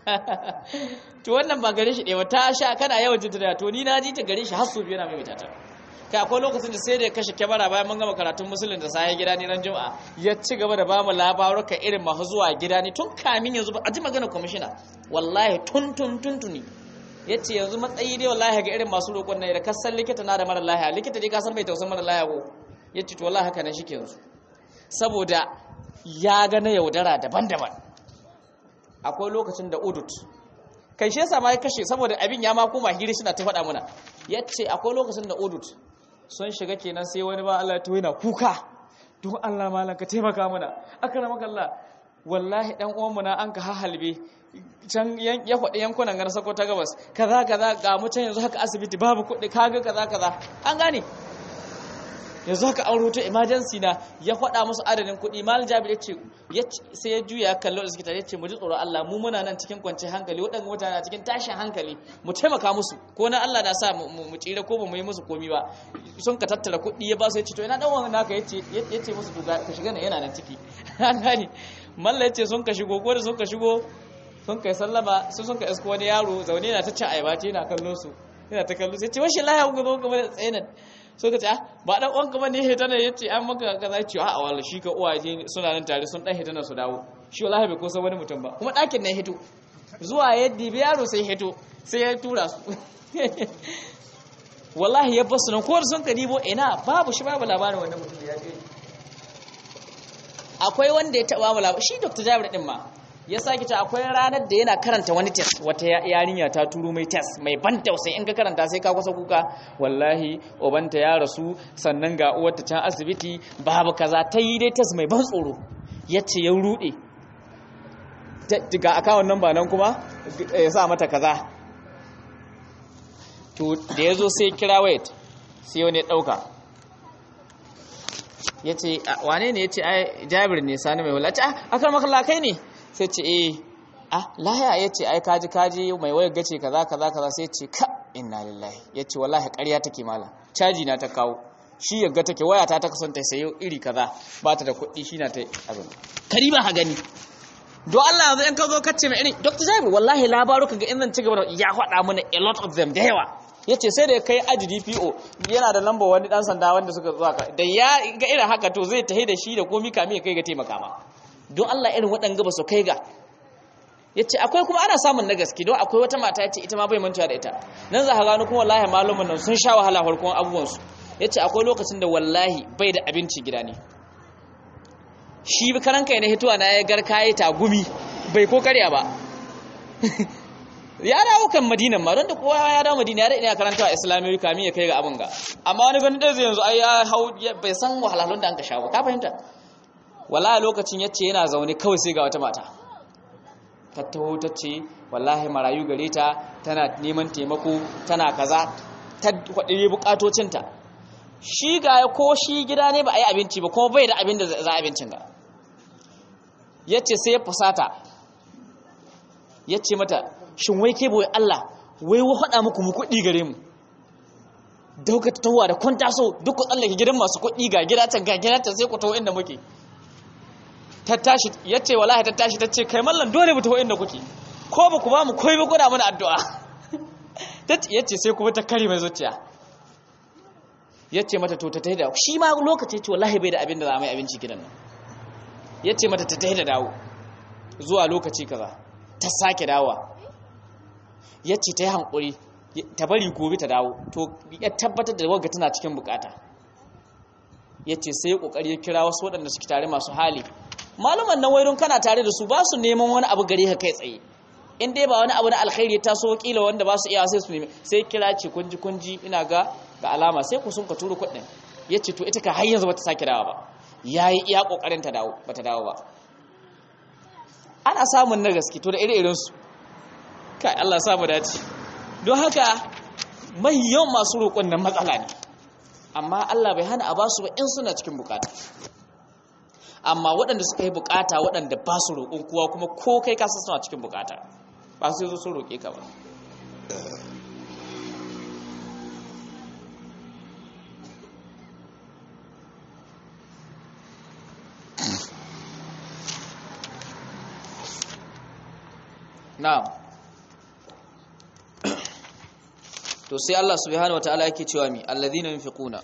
to wannan ba gare shi ɗaya ta sha kana yawan jin ta to ni na ji ta gare shi har su biyu na mai ta kai akwai lokacin da sai da ya kashe kyamara bayan mun gama karatun musulun da sahi gida ne ran juma'a ya ci gaba da ba mu labaruka irin masu zuwa gida ne tun kamin yanzu ba a ji magana kwamishina wallahi tun tun tun tuni ya ce yanzu matsayi dai wallahi ga irin masu roƙon na da kasan likita na da mara lahiya likita dai kasan bai tausan mara lahiya ko ya ce to wallahi haka nan shi ke yanzu saboda ya ga na yaudara daban-daban akwai lokacin da udut kai shi yasa ma ya kashe saboda abin ya ma koma hiri suna ta faɗa muna yace akwai lokacin da udut sun shiga kenan sai wani ba Allah to yana kuka don Allah malan ka taimaka mana akramaka Allah wallahi dan uwan mu na an ka hahalbe can ya faɗi yankunan gar sako ta gabas kaza kaza ga mu can yanzu haka asibiti babu kuɗi kaga kaza kaza an gane yanzu haka an rubuta emergency na ya faɗa musu adadin kuɗi mal jabir ya ce sai ya juya kallo da suke ya ce mu ji tsoron Allah mu muna nan cikin kwanciyar hankali waɗanda mutane na cikin tashin hankali mu taimaka musu ko na Allah na sa mu tsira ko ba mu yi musu komi ba sun ka tattara kuɗi ya ba su ya ce to ina dan wannan naka ya ce musu to ka shiga nan yana nan ciki an gane malla ya ce sun ka shigo ko da sun ka shigo sun kai sallama su sun ka isko wani yaro zaune na ta cin ayaba ce yana kallon su yana ta kallon sai ce washi laya ku zo kuma da tsayinan so ka ce ba dan uwan kuma ne hitana yace an maka kaza ce a wala shi ka uwa je suna nan tare sun dan hitana su dawo shi wallahi bai kusa wani mutum ba kuma dakin nan hito zuwa yaddi bi yaro sai hito sai ya tura su wallahi ya basu nan ko sun ka dibo ina babu shi babu labarin wannan mutum da ya je akwai wanda ya taba mu labarin shi Dr. Jabir din ma ya sake ta akwai ranar da yana karanta wani test wata yarinya ta turo mai test mai ban tausayi in ka karanta sai ka kusa kuka wallahi obanta ya rasu sannan ga uwarta can asibiti babu kaza ta yi dai test mai ban tsoro yace ya rude ga akawun nan ba nan kuma ya sa mata kaza to da ya zo sai kira wait sai wani ɗauka ya ce wane ne ya ce ai jabir ne sani mai wula ce a kan makalla kai ne sai ce eh ah laya ya ce ai kaji kaji mai wayar gace kaza kaza kaza sai ce ka inna lillahi ya ce wallahi ƙarya take mala caji na ta kawo shi yagga take waya ta ta kasanta sayo iri kaza ba ta da kuɗi shi na ta abin kari ba ha gani don Allah yanzu in ka zo kace mai irin Dr. Jabir wallahi labaru kaga in zan ci gaba da ya faɗa mana a lot of them da yawa yace sai da ya kai aji DPO yana da lambar wani dan sanda wanda suka zuwa ka da ya ga irin haka to zai tahi da shi da komi kami ya kai ga taimaka ma don Allah irin waɗanga ba su kai ga yace akwai kuma ana samun na gaske don akwai wata mata yace ita ma bai mantuwa da ita nan za ka gano kuma wallahi malumin nan sun sha wahala farkon abubuwan su yace akwai lokacin da wallahi bai da abinci gida ne shi karan kai na hituwa na ya garka ya tagumi bai ko karya ba ya dawo kan madinan ma don da kowa ya dawo madina ya daɗe karanta a islamiyyar kamin ya kai ga abin ga amma wani ganin ɗaya yanzu ai ya hau bai san wahalhalun da an ka sha ba ka fahimta wallahi lokacin yace yana zaune kawai sai ga wata mata ta taho ta ce wallahi marayu gare ta tana neman taimako tana kaza ta kwaɗire bukatocinta shi ga ko shi gida ne ba a yi abinci ba kuma bai da abin da za a abincin ga ya ce sai ya fusata ya ce mata shin wai ke boye Allah wai wa faɗa muku mu kuɗi gare mu dauka ta tawa da kun taso duk ku tsallake gidan masu kuɗi ga gida can ga gida can sai ku taho inda muke ta tashi ya ce wallahi ta tashi ta ce kai mallan dole mu taho inda kuke ko ba ku ba mu koyi ba kuna mana addu'a ya ce sai kuma ta kare mai zuciya ya ce mata to ta tahi da shi ma lokaci ce wallahi bai da abin da za mai abinci gidan nan ya ce mata ta tahi da dawo zuwa lokaci kaza ta sake dawa ya ce ta yi hankuri ta bari gobe ta dawo to ya tabbatar da wagga tana cikin bukata ya ce sai ya kokari ya kira wasu waɗanda suke tare masu hali maluman nan wairun kana tare da su ba su neman wani abu gare ka kai tsaye in dai ba wani abu na alkhairi ta so kila wanda ba su iya sai su nemi sai kira ce kunji kunji ina ga ga alama sai ku sun ka turo kuɗin ya ce to ita ka har yanzu bata sake dawo ba ya yi iya ƙoƙarin ta dawo bata dawo ba ana samun na gaske to da ire su kai Allah samu dace don haka mai yawan masu roƙon nan matsala ne amma Allah bai hana a ba su ba in suna cikin bukata amma waɗanda suka yi bukata waɗanda ba su roƙon kowa kuma ko kai kasa suna cikin bukata ba su zo sun roƙe ka ba na'am to sai Allah subhanahu wataala yake cewa mi alladhina yunfiquna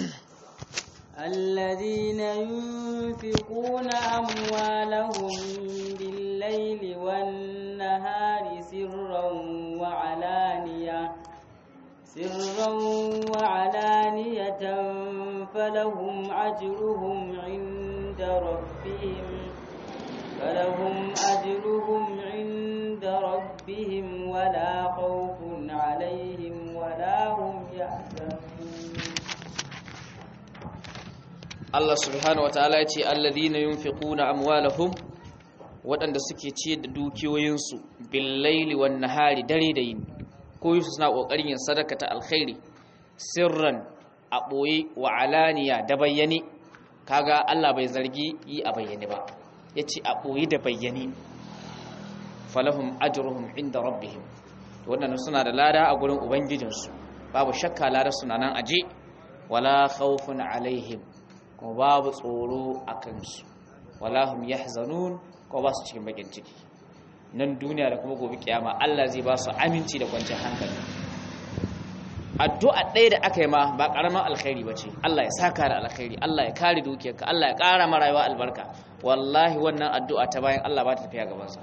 الذين ينفقون أموالهم بالليل والنهار سرا وعلانية سرا وعلانية فلهم أجرهم عند ربهم فلهم أجرهم عند ربهم ولا خوف عليهم ولا هم يحزنون Allah subhanahu wataala yace alladhina yunfiquna amwalahum waɗanda suke ciyar da dukiyoyinsu bil laili wan nahari dare da yini ko yusu suna kokarin yin sadaka ta alkhairi sirran a boye wa alaniya da bayyane kaga Allah bai zargi yi a bayyane ba yace a boye da bayyane falahum ajruhum inda rabbihim wannan suna da lada a gurin ubangijinsu babu shakka lada suna nan aje wala khawfun alaihim kuma babu tsoro a kansu wala hum yahzanun kuma ba su cikin bakin ciki nan duniya da kuma gobe kiyama Allah zai ba su aminci da kwanciyar hankali addu'a ɗaya da aka yi ma ba ƙaramin alkhairi ba ce Allah ya saka da alkhairi Allah ya kare dukiyarka Allah ya ƙara ma rayuwa albarka wallahi wannan addu'a ta bayan Allah ba ta tafiya gabansa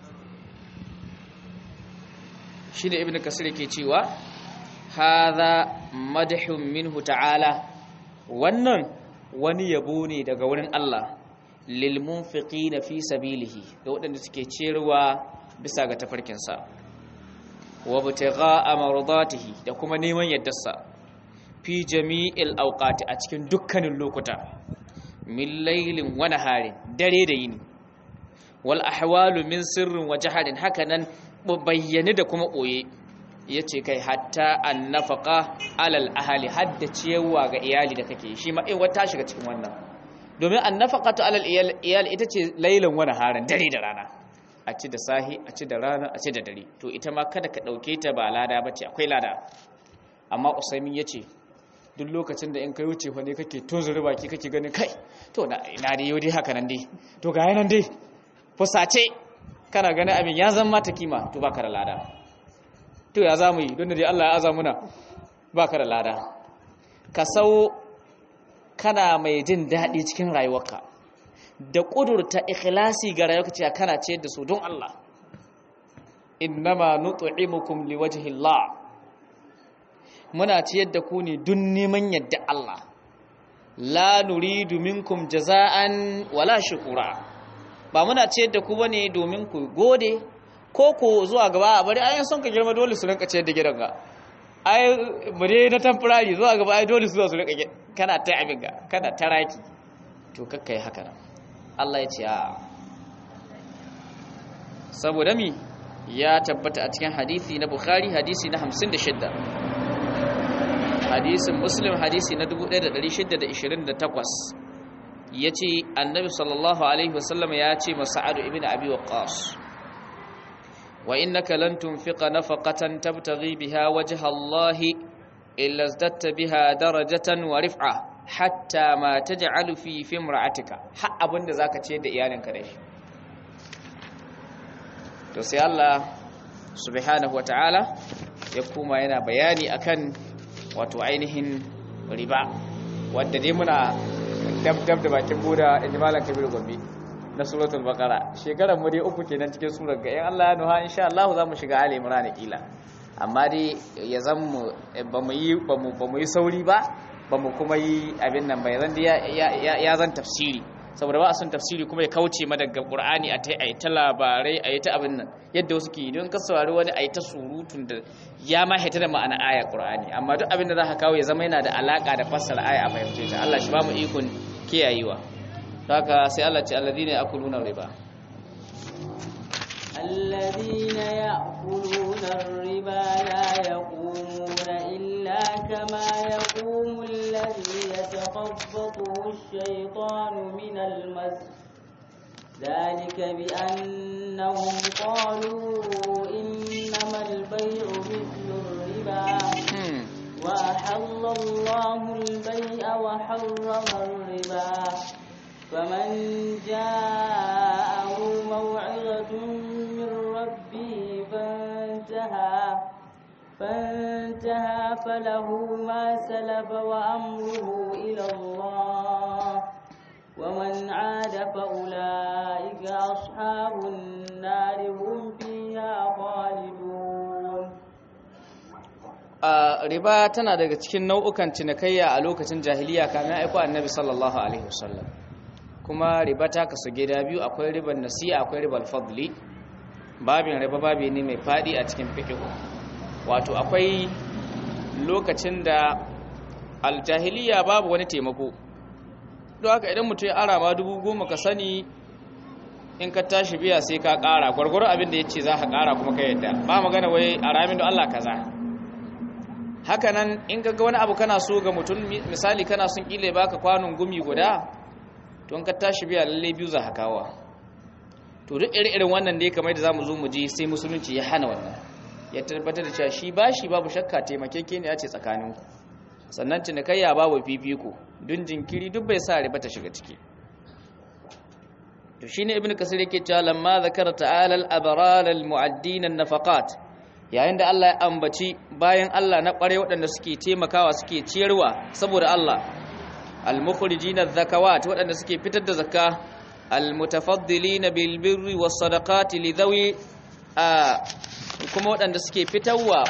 shi ne ibn kasir ke cewa hadha madhun minhu ta'ala wannan wani yabo ne daga wurin Allah lil munfiqina fi sabilihi ga waɗanda suke cerewa bisa ga tafarkinsa wa btigha'a mardatihi da kuma neman yaddarsa fi jami'il awqati a cikin dukkanin lokuta min laylin wa naharin dare da yini wal ahwalu min sirrin wa jahalin hakanan bayyane da kuma boye yace kai hatta annafaqa alal ahli hadda ciyawa ga iyali da kake shi ma in wata shiga cikin wannan domin annafaqatu alal iyali ita ce laylan wa naharin dare da rana a ci da sahi a ci da rana a ci da dare to ita ma kada ka dauke ta ba lada bace akwai lada amma usaimin yace duk lokacin da in kai wuce fa ne kake tozuri baki kake ganin kai to na ina da yau dai haka nan dai to ga yanan dai fusace kana ganin abin ya zama mata kima to baka da lada to ya zamu yi don da dai Allah ya aza muna baka da lada ka sau kana mai jin daɗi cikin rayuwarka da ƙudurta ikhlasi ga rayuwarka cewa kana ciyar da su don Allah innama nut'imukum liwajhi Allah muna ciyar da ku ne don neman yadda Allah la nuridu minkum jaza'an wala shukura ba muna ciyar da ku bane domin ku gode ko ku zuwa gaba a bari ayan son ka girma dole su rinka ciyar da gidanka ai bare na temporary zuwa gaba ai dole su zo su rinka kana ta abin ga kana taraki to kakkai haka nan Allah ya ce a saboda mi ya tabbata a cikin hadisi na Bukhari hadisi na 56 hadisin Muslim hadisi na 1628 yace annabi sallallahu alaihi wasallam ya ce masa'adu ibn abi waqqas wa innaka lan tunfiqa nafaqatan tabtaghi biha wajha Allah illa zadatta biha darajatan wa rif'a hatta ma taj'alu fi fimra'atika har abinda zaka ce da iyalinka da shi to sai Allah subhanahu wataala ya kuma yana bayani akan wato ainihin riba wanda dai muna dab dab da bakin buda ijmalan kabir gombe na suratul baqara shekaran mu dai uku kenan cikin surar ga in Allah ya nuha insha Allah za mu shiga ali imran kila amma dai ya zan mu ba mu yi ba mu ba mu yi sauri ba ba mu kuma yi abin nan bai zan ya ya zan tafsiri saboda ba a son tafsiri kuma ya kauce ma daga qur'ani a tai ta labarai a ta abin nan yadda wasu ke don ka saurari wani a ta surutun da ya ma haita da ma'ana aya qur'ani amma duk abin da za ka kawo ya zama yana da alaka da fassara aya a fahimce ta Allah shi ba mu ikon kiyayewa haka sai Allah ce alladhina yakuluna riba الذين يأكلون الربا لا يقومون إلا كما يقوم الذي يتخبطه الشيطان من المس ذلك بأنهم قالوا إنما البيع مثل الربا وأحل الله البيع وحرم الربا فمن جاءه موعظة من ربه فانتهى فانتهى فله ما سلف وأمره إلى الله ومن عاد فأولئك أصحاب النار هم فيها خالدون riba tana daga cikin nau'ukan cinikayya a lokacin jahiliya kamin aiko annabi sallallahu alaihi wasallam kuma riba ta kasu gida biyu akwai riban nasiya akwai ribar fadli babin riba babi ne mai fadi a cikin fiqh wato akwai lokacin da aljahiliya babu wani taimako don haka idan mutum ya ara ma dubu goma ka sani in ka tashi biya sai ka kara gwargwaro abin da ya ce za ka kara kuma ka yadda ba magana wai a ramin da Allah kaza hakanan in ga wani abu kana so ga mutum misali kana son kile baka kwanon gumi guda to in ka tashi biya lalle biyu za ka kawo to duk irin wannan ne kamar da zamu zo mu ji sai musulunci ya hana wannan ya tabbatar da cewa shi bashi babu shakka taimakeke ne ya ce tsakaninku sannan cinikayya babu fifiko dun jinkiri duk bai sa riba ta shiga ciki to shine ibnu kasir yake cewa lamma zakara ta'ala al-abrar al-mu'addin an-nafaqat yayin da Allah ya ambaci bayan Allah na kware waɗanda suke taimakawa suke ciyarwa saboda Allah al-mukhrijin adh-zakawat waɗanda suke fitar da zakka al-mutafaddilin bil birri was-sadaqati li dhawi kuma waɗanda suke fitarwa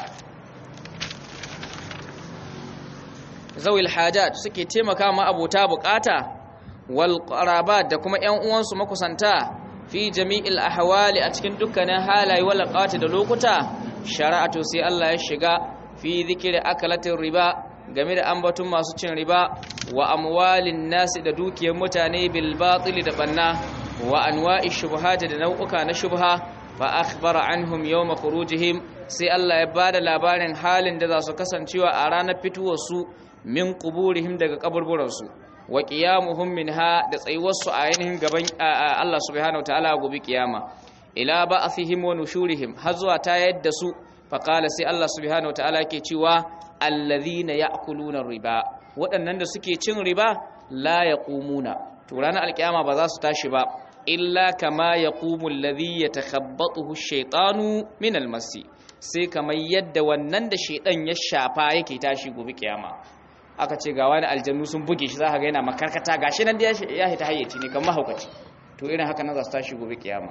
zawil hajat suke taimaka ma abota bukata wal qarabat da kuma ƴan uwansu makusanta fi jami'il ahwali a cikin dukkanin halaye wal qati da lokuta shara'atu sai Allah ya shiga fi zikri akalatin riba game da ambatun masu cin riba wa amwalin nasi da dukiyar mutane bil batil da banna wa anwa'i shubuhati da nau'uka na shubha fa akhbara anhum yawma khurujihim sai Allah ya bada labarin halin da za su kasancewa a ranar fituwar su min quburihim daga kaburburan su wa qiyamuhum minha da tsayuwar su a ainihin gaban Allah subhanahu wataala gobe kiyama ila ba'athihim wa nushurihim har zuwa ta yadda su fa qala sai Allah subhanahu wataala ke cewa alladhina ya'kuluna riba waɗannan da suke cin riba la yaqumuna to ranar alkiyama ba za su tashi ba illa kama yaqumu alladhi yatakhabbathu ash-shaytanu min al-masi sai kamar yadda wannan da shaydan ya shafa yake tashi gobe kiyama aka ce ga wani aljannu sun buge shi zaka ga yana makarkata gashi nan da ya hita hayyaci ne kamar mahaukaci to irin haka nan za su tashi gobe kiyama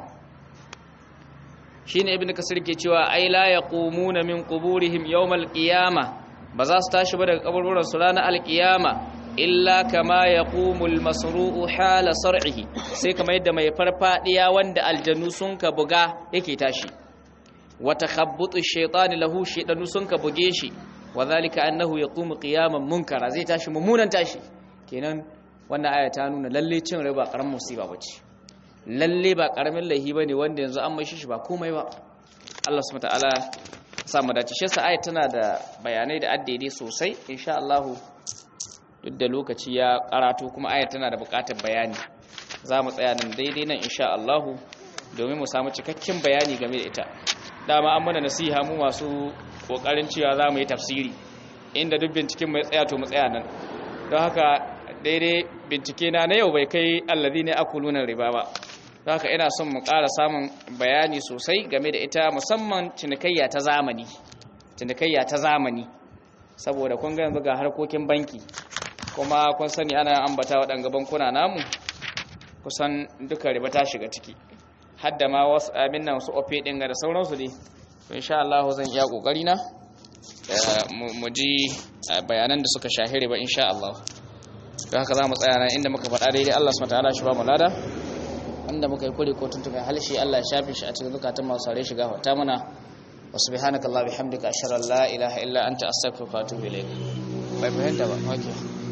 shine ibnu kasir ke cewa ai la yaqumuna min quburihim yawmal qiyama ba za su tashi ba daga kaburburan su ranar alqiyama illa kama yaqumu almasru'u hala sar'ihi sai kamar yadda mai farfadiya wanda aljannu sun ka buga yake tashi wa takhabbutu ash-shaytani lahu shaydanu sun ka buge shi wa zalika annahu yaqumu qiyaman munkara zai tashi mummunan tashi kenan wannan aya ta nuna lalle cin riba karamin musiba bace lalle ba karamin laihi bane wanda yanzu an mai shi ba komai ba Allah subhanahu wataala sa mu dace shi aya tana da bayanai da addede sosai insha Allah duk da lokaci ya karatu kuma aya tana da bukatar bayani za mu tsaya nan daidai nan insha Allah domin mu samu cikakken bayani game da ita dama an mana nasiha mu masu kokarin cewa za mu yi tafsiri inda duk binciken mai tsaya to mu tsaya nan don haka daidai bincike na na yau bai kai allazi ne akuluna riba ba don haka ina son mu ƙara samun bayani sosai game da ita musamman cinikayya ta zamani cinikayya ta zamani saboda kun ga yanzu ga harkokin banki kuma kun sani ana ambata waɗanga bankuna namu kusan duka riba ta shiga ciki hadda ma wasu abin nan su ofe ɗin da sauransu dai to insha Allah zan iya kokari na mu ji bayanan da suka shahiri ba insha Allah don haka za mu tsaya nan inda muka faɗa daidai Allah subhanahu wataala shi ba mu lada inda muka yi kure ko tuntube halshi Allah ya shafe shi a cikin zukatan masu sare shiga hota mana wa subhanaka Allah bihamdika ashhadu an la ilaha illa anta astaghfiruka wa atubu ilayk bai fahimta ba okay